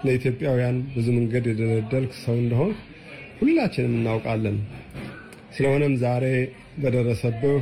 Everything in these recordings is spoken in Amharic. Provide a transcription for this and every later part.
ለኢትዮጵያውያን ብዙ መንገድ የደለደልክ ሰው እንደሆን ሁላችንም እናውቃለን። ስለሆነም ዛሬ በደረሰብህ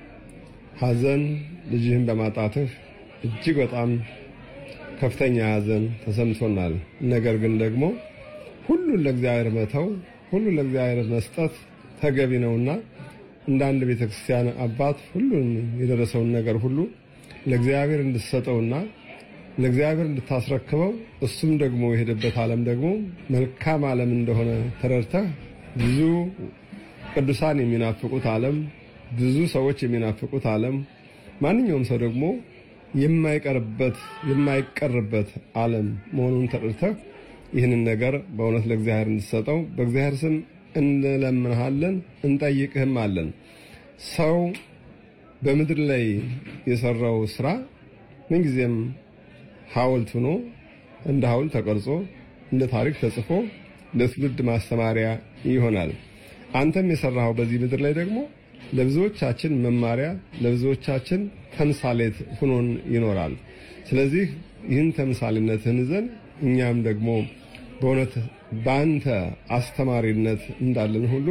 ሐዘን ልጅህን በማጣትህ እጅግ በጣም ከፍተኛ ሐዘን ተሰምቶናል። ነገር ግን ደግሞ ሁሉን ለእግዚአብሔር መተው፣ ሁሉን ለእግዚአብሔር መስጠት ተገቢ ነውና እንደ አንድ ቤተክርስቲያን አባት ሁሉን የደረሰውን ነገር ሁሉ ለእግዚአብሔር እንድትሰጠውና ለእግዚአብሔር እንድታስረክበው እሱም ደግሞ የሄደበት ዓለም ደግሞ መልካም ዓለም እንደሆነ ተረድተህ ብዙ ቅዱሳን የሚናፍቁት ዓለም፣ ብዙ ሰዎች የሚናፍቁት ዓለም፣ ማንኛውም ሰው ደግሞ የማይቀርበት የማይቀርበት ዓለም መሆኑን ተረድተህ ይህንን ነገር በእውነት ለእግዚአብሔር እንድትሰጠው በእግዚአብሔር ስም እንለምንሃለን፣ እንጠይቅህም አለን። ሰው በምድር ላይ የሰራው ስራ ምንጊዜም ሐውልት ሆኖ እንደ ሐውልት ተቀርጾ እንደ ታሪክ ተጽፎ ለትውልድ ማስተማሪያ ይሆናል። አንተም የሰራኸው በዚህ ምድር ላይ ደግሞ ለብዙዎቻችን መማሪያ፣ ለብዙዎቻችን ተምሳሌት ሆኖን ይኖራል። ስለዚህ ይህን ተምሳሌነትን ይዘን እኛም ደግሞ በእውነት በአንተ አስተማሪነት እንዳለን ሁሉ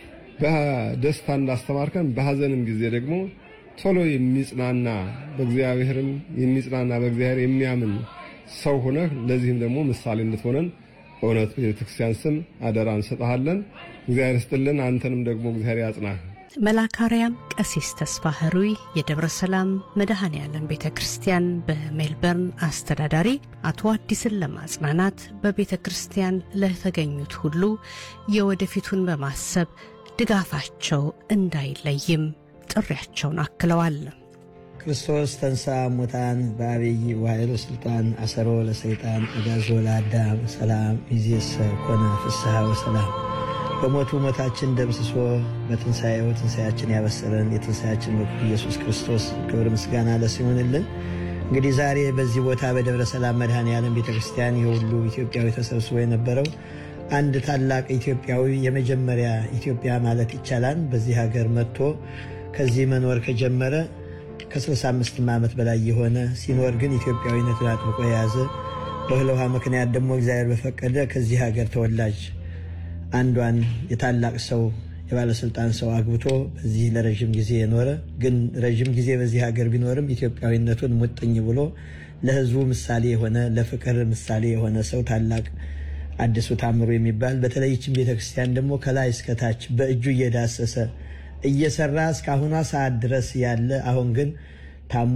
በደስታ እንዳስተማርከን በሐዘንም ጊዜ ደግሞ ቶሎ የሚጽናና በእግዚአብሔርም የሚጽናና በእግዚአብሔር የሚያምን ሰው ሆነህ ለዚህም ደግሞ ምሳሌ እንድትሆነን በእውነት ቤተክርስቲያን ስም አደራ እንሰጥሃለን። እግዚአብሔር ስጥልን። አንተንም ደግሞ እግዚአብሔር ያጽናህ። መላካርያም ቀሲስ ተስፋ ህሩይ የደብረ ሰላም መድኃኔ ዓለም ቤተ ክርስቲያን በሜልበርን አስተዳዳሪ አቶ አዲስን ለማጽናናት በቤተ ክርስቲያን ለተገኙት ሁሉ የወደፊቱን በማሰብ ድጋፋቸው እንዳይለይም ጥሪያቸውን አክለዋል። ክርስቶስ ተንሥአ እሙታን በአብይ ወኃይሉ ስልጣን አሰሮ ለሰይጣን አግዓዞ ለአዳም ሰላም ይእዜሰ ኮነ ፍስሐ ወሰላም በሞቱ ሞታችን ደምስሶ በትንሣኤው ትንሣኤያችን ያበሰረን የትንሣኤያችን በኩር ኢየሱስ ክርስቶስ ክብር ምስጋና ለእሱ ይሁንልን። እንግዲህ ዛሬ በዚህ ቦታ በደብረ ሰላም መድኃኔ ዓለም ቤተ ክርስቲያን የሁሉ ኢትዮጵያዊ ተሰብስቦ የነበረው አንድ ታላቅ ኢትዮጵያዊ የመጀመሪያ ኢትዮጵያ ማለት ይቻላል በዚህ ሀገር መጥቶ ከዚህ መኖር ከጀመረ ከ65 ዓመት በላይ የሆነ ሲኖር ግን ኢትዮጵያዊነትን አጥብቆ የያዘ በእህል ውሃ ምክንያት ደግሞ እግዚአብሔር በፈቀደ ከዚህ ሀገር ተወላጅ አንዷን የታላቅ ሰው የባለስልጣን ሰው አግብቶ በዚህ ለረዥም ጊዜ የኖረ ግን ረዥም ጊዜ በዚህ ሀገር ቢኖርም ኢትዮጵያዊነቱን ሙጥኝ ብሎ ለሕዝቡ ምሳሌ የሆነ ለፍቅር ምሳሌ የሆነ ሰው ታላቅ አዲሱ ታምሩ የሚባል በተለይችን ቤተክርስቲያን ደግሞ ከላይ እስከታች በእጁ እየዳሰሰ እየሰራ እስካሁኗ ሰዓት ድረስ ያለ አሁን ግን ታሞ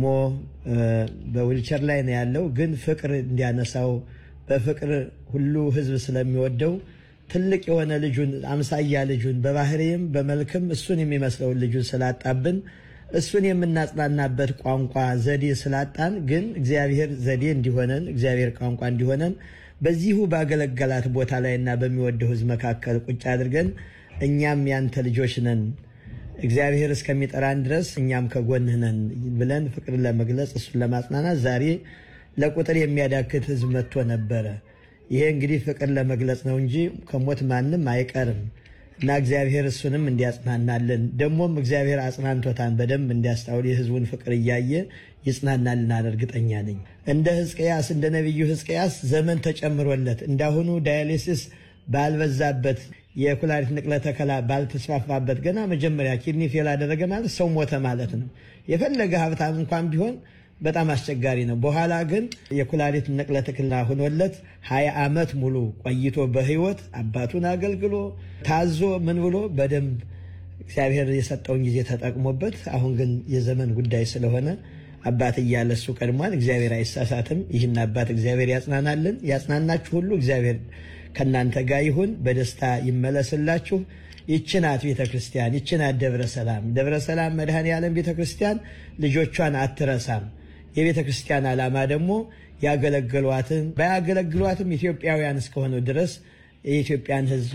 በዊልቸር ላይ ነው ያለው። ግን ፍቅር እንዲያነሳው በፍቅር ሁሉ ህዝብ ስለሚወደው ትልቅ የሆነ ልጁን አምሳያ ልጁን በባህሪም በመልክም እሱን የሚመስለውን ልጁን ስላጣብን እሱን የምናጽናናበት ቋንቋ ዘዴ ስላጣን፣ ግን እግዚአብሔር ዘዴ እንዲሆነን እግዚአብሔር ቋንቋ እንዲሆነን በዚሁ ባገለገላት ቦታ ላይና በሚወደው ህዝብ መካከል ቁጭ አድርገን እኛም ያንተ ልጆች ነን እግዚአብሔር እስከሚጠራን ድረስ እኛም ከጎንህ ነን ብለን ፍቅር ለመግለጽ እሱን ለማጽናናት ዛሬ ለቁጥር የሚያዳክት ህዝብ መጥቶ ነበረ። ይሄ እንግዲህ ፍቅር ለመግለጽ ነው እንጂ ከሞት ማንም አይቀርም እና እግዚአብሔር እሱንም እንዲያጽናናልን ደግሞም እግዚአብሔር አጽናንቶታን በደንብ እንዲያስታውል የህዝቡን ፍቅር እያየ ይጽናናልናል እርግጠኛ ነኝ። እንደ ህዝቅያስ እንደ ነቢዩ ህዝቅያስ ዘመን ተጨምሮለት እንዳሁኑ ዳያሊሲስ ባልበዛበት የኩላሊት ንቅለ ተከላ ባልተስፋፋበት ገና መጀመሪያ ኪድኒ ፌል አደረገ ማለት ሰው ሞተ ማለት ነው። የፈለገ ሀብታም እንኳን ቢሆን በጣም አስቸጋሪ ነው። በኋላ ግን የኩላሊት ንቅለ ተከላ ሆኖለት ሀያ ዓመት ሙሉ ቆይቶ በህይወት አባቱን አገልግሎ ታዞ ምን ብሎ በደንብ እግዚአብሔር የሰጠውን ጊዜ ተጠቅሞበት አሁን ግን የዘመን ጉዳይ ስለሆነ አባት እያለ እሱ ቀድሟል። እግዚአብሔር አይሳሳትም። ይህን አባት እግዚአብሔር ያጽናናልን። ያጽናናችሁ ሁሉ እግዚአብሔር ከእናንተ ጋር ይሁን። በደስታ ይመለስላችሁ። ይችናት ቤተ ክርስቲያን፣ ይችናት ደብረ ሰላም። ደብረ ሰላም መድኃኔ ዓለም ቤተ ክርስቲያን ልጆቿን አትረሳም። የቤተ ክርስቲያን ዓላማ ደግሞ ያገለግሏትን ባያገለግሏትም ኢትዮጵያውያን እስከሆኑ ድረስ የኢትዮጵያን ሕዝብ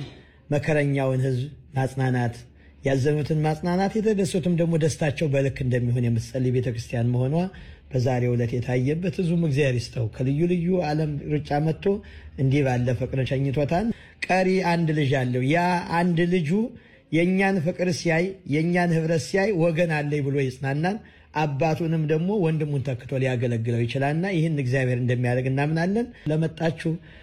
መከረኛውን ሕዝብ ማጽናናት ያዘኑትን ማጽናናት የተደሰቱም ደግሞ ደስታቸው በልክ እንደሚሆን የምትጸልይ ቤተ ክርስቲያን መሆኗ በዛሬው ዕለት የታየበት ህዝቡም እግዚአብሔር ይስጠው ከልዩ ልዩ ዓለም ሩጫ መጥቶ እንዲህ ባለ ፍቅር ሸኝቶታል። ቀሪ አንድ ልጅ አለው። ያ አንድ ልጁ የእኛን ፍቅር ሲያይ የእኛን ህብረት ሲያይ ወገን አለኝ ብሎ ይጽናናል። አባቱንም ደግሞ ወንድሙን ተክቶ ሊያገለግለው ይችላልና ይህን እግዚአብሔር እንደሚያደርግ እናምናለን። ለመጣችሁ